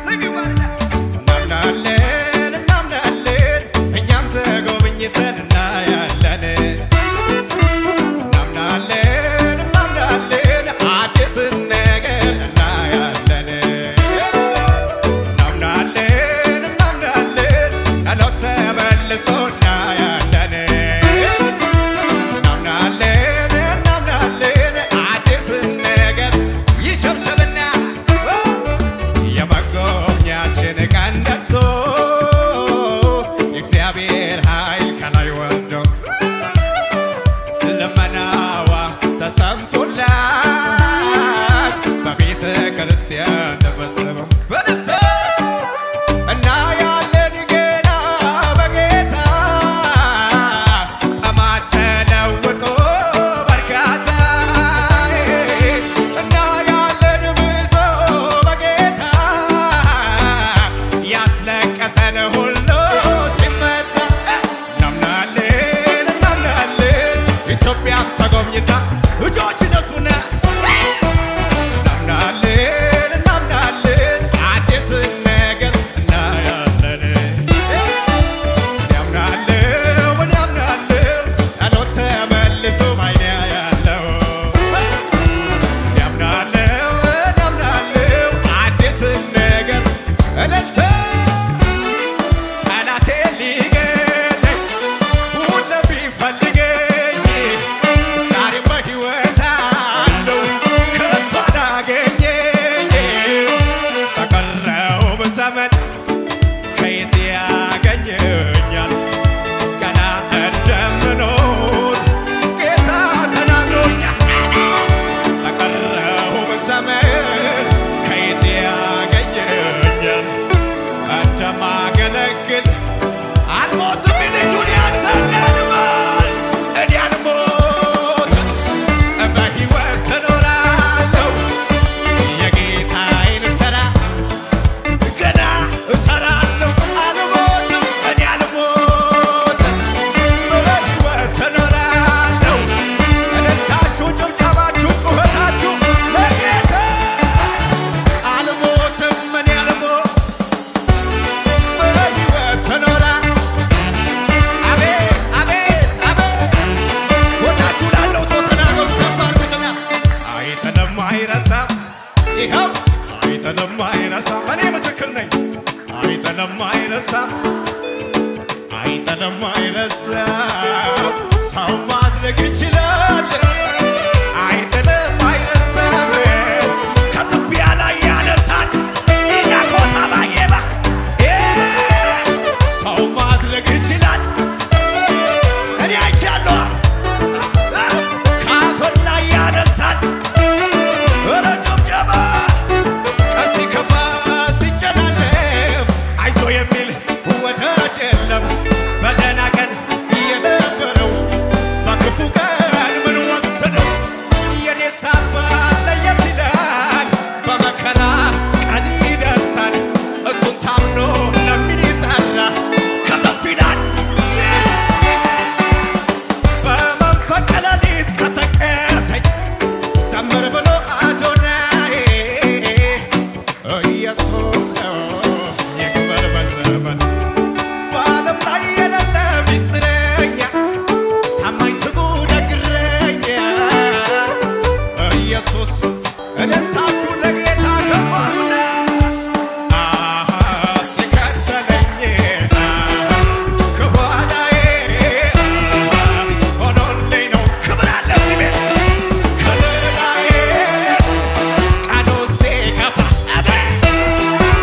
እናምናለን እናምናለን እኛም ተጎብኝተን እናያለን እናምናለን እናምናለን አዲስን ነገር እናያለን እናምናለን እናምናለን ጸሎት ተመልሶ እናያለን እናምናለን እናምናለን አዲስን ነገር ይሸብሸብና የመጎብኛችን ቀን ደርሶ የእግዚአብሔር ኃይል ከላይ ወርዶ ልመናዋ ተሰምቶላት በቤተ ክርስቲያን ተፈጸመው በልተ እና ያለን ገና በጌታ ጠማት ተለውጦ በርካታ እና ያለን ብዙ በጌታ ያስለቀሰን ሁሉ ሲመታ እናምናለን እናምናለን ኢትዮጵያም ተጎብኝታ እጆች ነሱና እናምናለን እናምናለን አዲስ ነገር እናያለን ያምናለው ምን ያምናለው ጸሎት ተመልሶ ማይነ ያለው ያምናለው ያምናለው አዲስ ነገር እልልታ ጠላቴ ሊገለኝ ሁሉ ቢፈልገኝ ዛሬም በሕይወት አለው ከቶ አላገኘኝ በቀረው ዘመን ከየት ያገኘኛል ገና እንደምኖር ጌታ ተናግሮኛል በቀረው ዘመን ከየት ያገኘኛል እንደማገለግል አልሞትም ልጁን ያጸናልማል እኔ አልሞትም በሕይወት እኖራለሁ የጌታዬን ሥራ ገና እሰራለሁ አልሞትም እኔ አልሞትም በሕይወት እኖራለሁ እልልታችሁ ጭብጨባችሁ ጩኸታችሁ ለጌታ አልሞትም እኔ አልሞትም በሕይወት እኖራ አቤት አቤት አቤት ወዳችሁ ላለው ሰው ተናገሩ ከፍ አድርጉትና አይጥልም አይረሳም ይኸው አይጥልም አይረሳም እኔ ምስክር ነኝ አይጥልም አይረሳም አይጥልም አይረሳም ሰው ማድረግ ይችላል አይጥልም አይረሳም ከትቢያ ላይ ያነሳል ኢያኮታ ባየባ ሰው ማድረግ ይችላል እኔ አይቻለሁ ከአፈር ላይ ያነሳል ኧረ ጭብጨባ ቀን ሲከፋ ሲጨናነም አይዞ የሚል ወዳጅ የለም በደህና ቀን የነበረው በክፉ ቀን ምን ወሰደው የኔ ሳባት ለየት ይላል በመከራ ቀን ይደርሳል እሱን ታምኖ ለሚጠራ ከተፍ ይላል በመንፈቀ ሌሊት ቀሰቀሰኝ ዘምር ብሎ አዶናይ ኢየሱስ ነው ይክበር በዘመን በዓለም ላይ የሌለ ሚስጥረኛ ታማኝ ትጉ ደግረኛ ኢየሱስ እልልታችሁ ለጌታ ከፍ አድርጉና አሃ ሲከተለኝ አሃ ከኋላዬ አሃ ሆኖልኝ ነው ክብር አለ እዚህ ቤት ከለላዬ ቀኑ ሲከፋ አቤት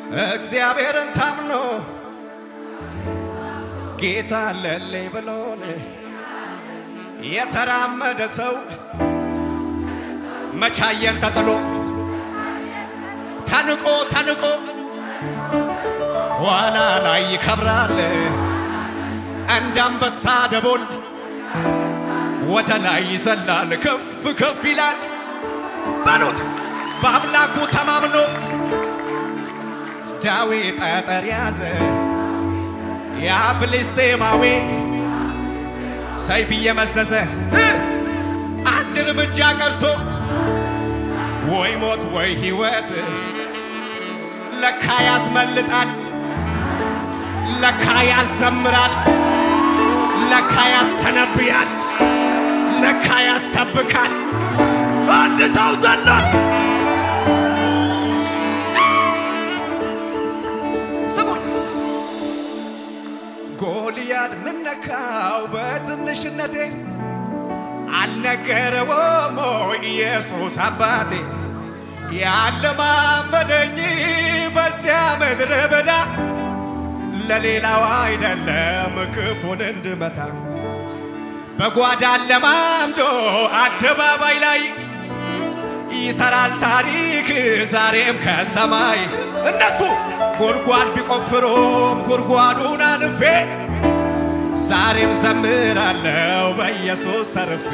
እግዚአብሔርን ታምኖ ጌታ አለልኝ ብሎን የተራመደ ሰው መቻየን ተጥሎ ተንቆ ተንቆ ዋላ ላይ ይከብራል እንደ አንበሳ ደቦል ወደ ላይ ይዘላል ከፍ ከፍ ይላል በሉት በአምላኩ ተማምኖ ዳዊት ጠጠር ያዘ ያ ፍልስጤማዊ ሰይፍ እየመዘዘ እ አንድ እርምጃ ቀርቶ ወይ ሞት ወይ ሕይወት ለካ ያስመልጣል ለካ ያዘምራል ለካ ያስተነብያል ለካ ያሰብካል አንድ ሰው ዘሎ ስሙኝ ጎልያድ ምነካው በትንሽነቴ አልነገረውም ወይ ኢየሱስ አባቴ ያለማመደኝ በዚያ ምድረ በዳ ለሌላው አይደለም ክፉን እንድመታ በጓዳ ለማምዶ አደባባይ ላይ ይሰራል ታሪክ ዛሬም ከሰማይ እነሱ ጉድጓድ ቢቆፍሩም ጉድጓዱን አልፌ ዛሬም ዘምራለው በኢየሱስ ተርፌ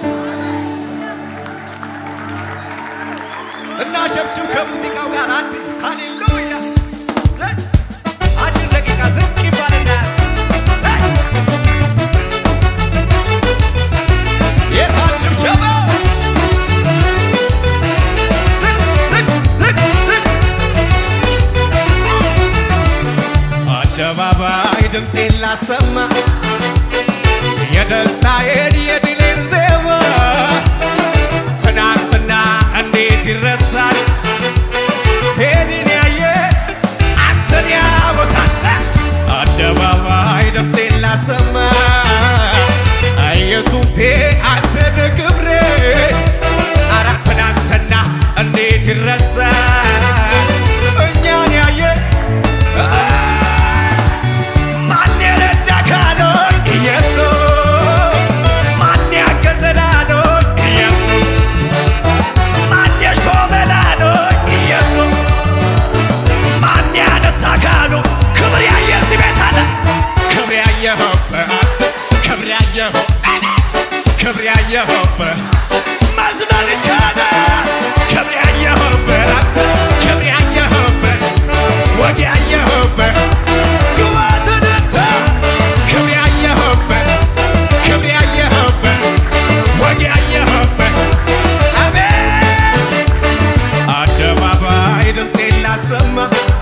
እና ሸብሽብ ከሙዚቃው ጋር አንድ ሃሌሉያ አጭር ደቂቃ ዝቅ ይባልና የታል ሽብሸባው? ዝቅ ዝቅ ዝቅ ዝቅ አደባባይ ድምፄን ላሰማ የደስታዬን የድሌን ዜማ ትናንትና እንዴት ይረሳል? ሄድን ያየ አንተን ያወሳል። አደባባይ ድምፄን ላሰማ ኢየሱሴ አንተን ክብሬ አረ ትናንትና እንዴት ይረሳል? እኛን ያየ ማን የረዳ ካሎን ኢየሱስ ማን ያገዘላሎን ኢየሱስ ማን የሾመላሎን ኢየሱስ ማን ያነሳ ካሉ ክብር ያየ እዚህ ቤት አለ ክብር ያየኸውበት አንተ ክብር ያየኸው ክብር ያየኸውበት መዝለል ቻለ ክብር ያየኸውበት አንተ ክብር ያየኸውበት ወግ ያየኸውበት ጩኸትን እንተ ክብር ያየኸውበት ክብር ያየኸውበት ወግ ያየኸውበት አሜን አደባባይ ድምፄን ላሰማ